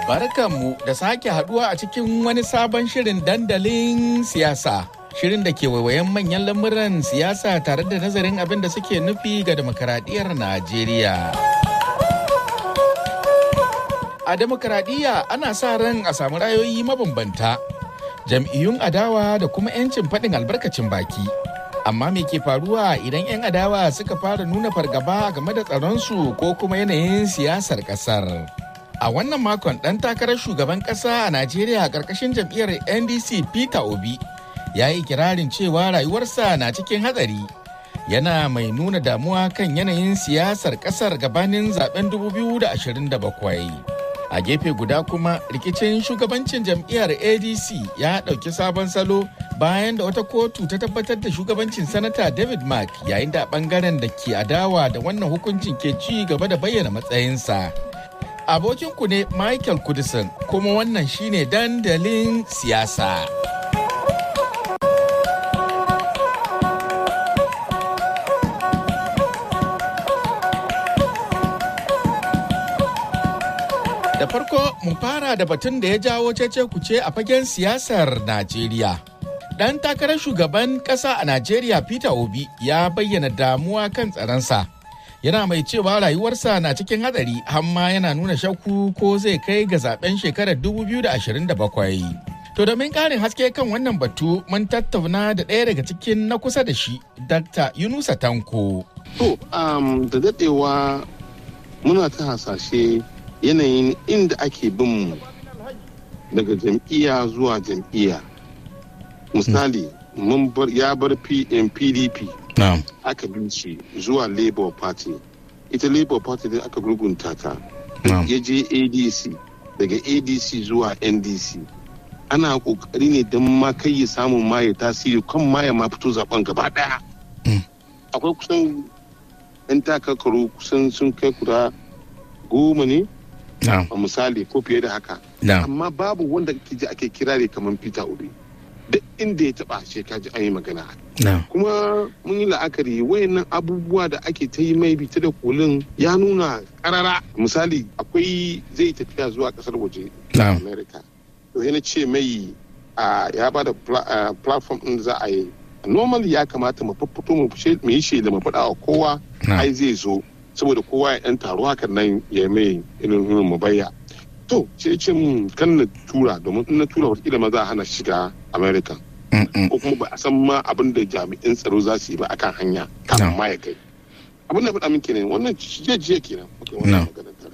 Barkanmu da sake haduwa a cikin wani sabon shirin dandalin siyasa. Shirin da ke waiwayen manyan lamuran siyasa tare da nazarin abin da suke nufi ga demokaradiyyar Najeriya. A demokaradiyya ana sa ran a samu rayoyi mabambanta, jam'iyyun adawa da kuma 'yancin faɗin albarkacin baki. Amma me ke faruwa idan 'yan adawa suka fara nuna fargaba game da tsaronsu ko kuma yanayin siyasar ƙasar? A wannan makon ɗan takarar shugaban ƙasa a Najeriya a ƙarƙashin jam'iyyar NDC Peter Obi ya yi kirarin cewa rayuwarsa na cikin hatsari. Yana mai nuna damuwa kan yanayin siyasar ƙasar gabanin zaben 2027. A gefe guda kuma rikicin shugabancin jam'iyyar ADC ya ɗauki sabon salo bayan da wata kotu ta tabbatar da shugabancin sanata David Mark yayin da ɓangaren da ke adawa da wannan hukuncin ke ci gaba da bayyana matsayinsa. abokinku ne Michael Kudisin kuma wannan shine dandalin siyasa. Da farko mu fara da batun da ya jawo cece kuce a fagen siyasar Najeriya. Ɗan takarar shugaban ƙasa a Najeriya Peter Obi ya bayyana damuwa kan tsaronsa. yana mai cewa rayuwarsa na cikin hadari hamma yana nuna shakku ko zai kai ga zaben shekarar 2027. To domin ƙarin haske kan wannan batu mun tattauna da ɗaya daga cikin na kusa da shi, Dr. Yunusa Tanko. To, um, da daɗewa muna ta hasashe yanayin inda ake bin mu daga jam'iyya zuwa jam'iyya. Misali, mun bar ya bar PDP. Na'am. aka bin shi zuwa labour party ita labour party din aka gurgunta ta ya je adc daga adc zuwa ndc ana kokari ne don ma kai ya samun ma ya tasiri kan ma ya ma fito zaben gaba daya akwai kusan yan takakaru kusan sun kai kuda goma ne a misali ko fiye da haka amma babu wanda ji ake kirare kamar peter obi duk inda ya taba shi kaji an yi magana kuma mun yi la'akari wayannan abubuwa da ake ta yi mai bita da kolin ya nuna karara misali akwai zai tafiya zuwa kasar waje america to yana ce mai ya ba da platform din za a yi normally ya kamata mu fito mu yi shaida mu faɗa wa kowa ai zai zo saboda kowa ya ɗan taro hakan nan ya mai irin mu bayya to sai ce mun kan na tura domin in na tura wata ma za a hana shiga america ko kuma ba a san ma abin da jami'in tsaro za su yi ba akan hanya kafin ma ya kai abin da faɗa min kenan wannan jiya jiya kenan muke wannan maganar tare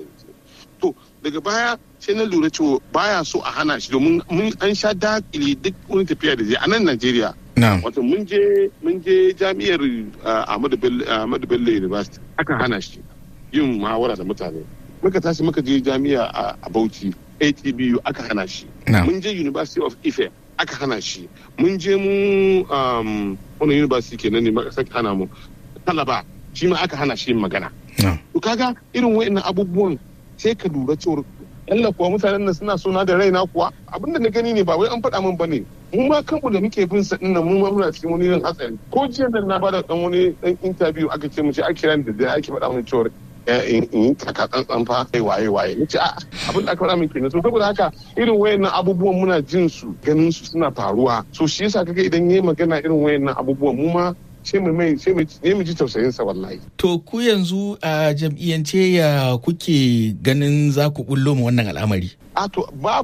to daga baya sai na lura cewa baya so a hana shi domin mun an sha dakile duk wani tafiya da zai a nan Najeriya wato mun je mun je jami'ar Ahmadu Bello University aka hana shi yin muhawara da mutane muka tashi muka je jami'a a Bauchi ATBU aka hana shi mun je University of Ife aka hana shi mun je mu wani university kenan ne maka saka hana mu talaba shi ma aka hana shi magana to kaga irin wayannan abubuwan sai ka lura cewa Allah kuwa mutanen nan suna suna da raina kuwa abinda na gani ne ba wai an faɗa min bane mu ma kanmu da muke bin sa dinnan mu ma muna cikin wani irin hatsari ko jiya da na bada dan wani dan interview aka ce mu ce ake kiran da ake faɗa min cewa in yi taka tsantsan fa kai waye waye ni ce a abin da aka faɗa min kenan so saboda haka irin wayannan abubuwan muna jin su ganin su suna faruwa so shi yasa kaga idan yayi magana irin wayannan abubuwan mu ma sai mu mai sai mu ji tausayin sa wallahi to ku yanzu a jam'iyyance ya kuke ganin za ku bullo mu wannan al'amari a to